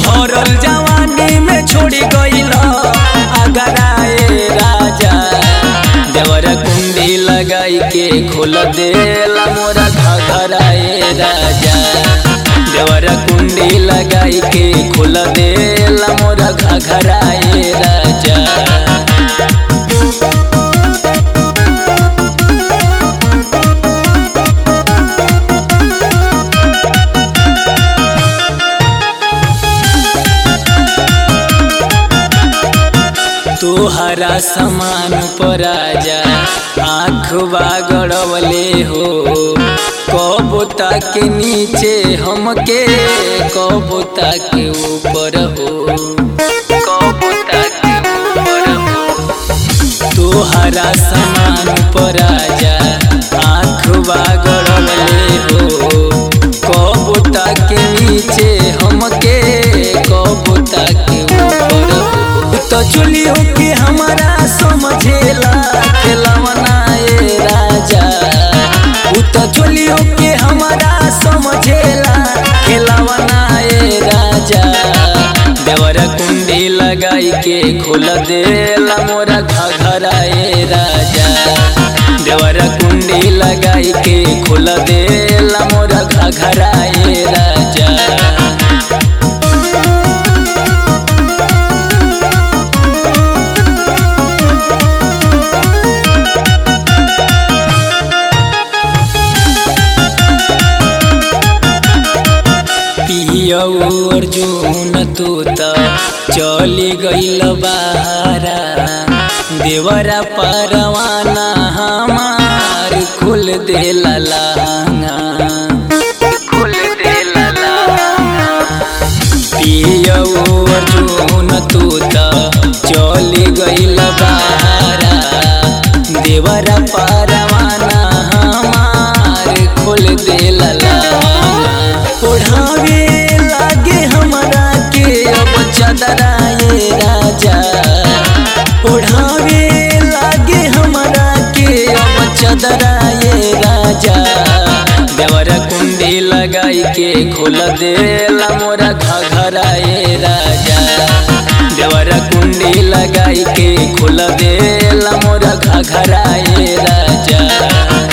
भरल जवानी में छोड़ी गईल अगराए राजा देवर कुंडी लगाई के खोल देला मोरा घघराए राजा देवर कुंडी लगाई के खोल देला मोरा घघराए राजा तोहरा समान पर आजा आँख बागड़वले हो कबूता के नीचे हमके कबूता के ऊपर हो कबूता के ऊपर हो तोहरा समान पर आजा आँख बागड़वले हो कबूता के नीचे हमके कबूता के ऊपर हो तो चुलियो के हमारा समझेला खेलवना ए राजा उ तो चुलियो के हमारा समझेला खेलवना ए राजा देवर कुंडी लगाई के खोल देला मोरा घघरा ए राजा देवर कुंडी लगाई के खोल देला मोरा घघरा ए राजा पियऊ अर्जुन तू त चली गईल बाहरा देवरा परवाना हमार खुल देला लांगा खुल देला लांगा पियऊ अर्जुन तू त चली गईल बाहरा देवरा परवाना हमार खुल देला लांगा ओढ़ावे लागे हमरा के अब चदरा ये राजा ओढ़ावे लागे हमरा के अब चदरा ये राजा देवर कुंडी लगाई के खोल देला मोरा घघरा ये राजा देवर कुंडी लगाई के खोल देला मोरा घघरा ये राजा